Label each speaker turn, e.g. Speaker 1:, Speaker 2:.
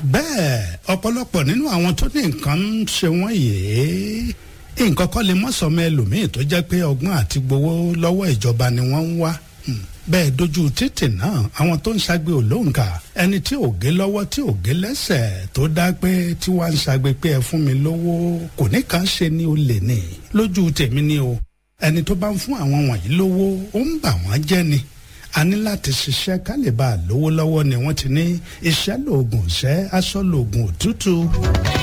Speaker 1: bẹ́ẹ̀ ọ̀pọ̀lọpọ̀ nínú àwọn tó ní nǹkan ń ṣe wọ́n yìí nǹkan kọ́ lè mọ́sọ̀mọ́ ẹlòmíì tó jẹ́ pé ọgbọ́n àti gbowó lọ́wọ́ ìjọba ni wọ́n ń wá bẹ́ẹ̀ dojú títì náà àwọn tó ń ṣagbe olóǹkà ẹni tí ò gé lọ́wọ́ tí ò gé lẹ́sẹ̀ tó dá pé tí wàá ń ṣagbe pé ẹ fún mi lówó kò ní kàn ṣe ni ó lè ní lójú tèmi ni o ẹni tó bá ń fún àwọn wọ̀nyí lówó ó ń bà wọ́n jẹ́ ni a ní láti ṣiṣẹ́ ká lè bá a lówó lọ́wọ́ ni wọ́n ti ní iṣẹ́ lóògùn iṣẹ́ aṣọ lóògùn òtútù.